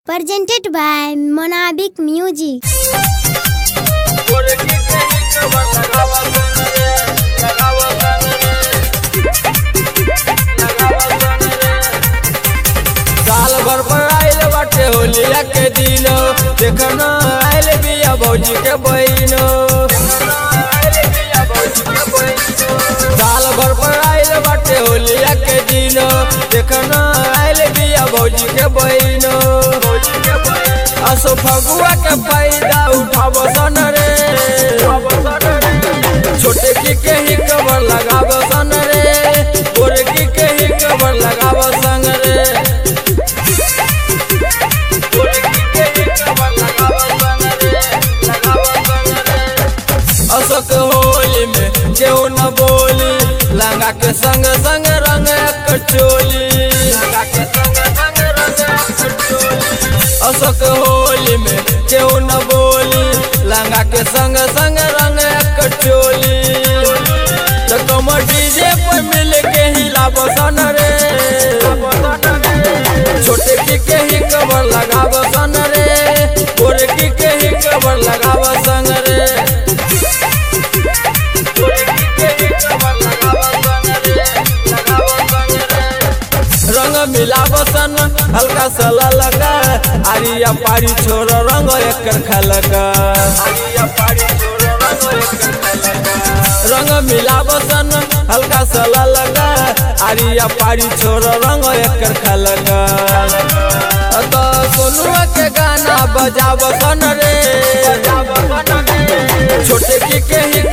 presented by Monabic Music. साल भर पर आइल बाटे होलिया के दिन देखना आइल बिया भौजी के बहिनो साल भर पर आइल बाटे होलिया के दिन देखना आइल बिया भौजी के बहिनो असो फगुआ के फायदा उठाब सन रे छोटे की के ही कबर लगाब सन रे गोरकी के ही कबर लगाब संग रे अशोक होली में केहू न बोली लंगा के संग संग रंग कचोली अशोक होली में केहू न बोली लंगा के संग संग रंग कचोली तो तुम डीजे पर मिल के हिला बसन रे छोटे की के ही कबर लगाब सन रे गोरकी के ही कबर लगाब संग रे रंग मिलाब सन हल्का सा लगा आरिया पारी छोड़ रंग एकर खलका रंग मिलाब सन हल्का सा लगा आरिया पारी छोड़ रंग एकर खलका तो सोनुआ के गाना बजाब सन रे छोटे की के ही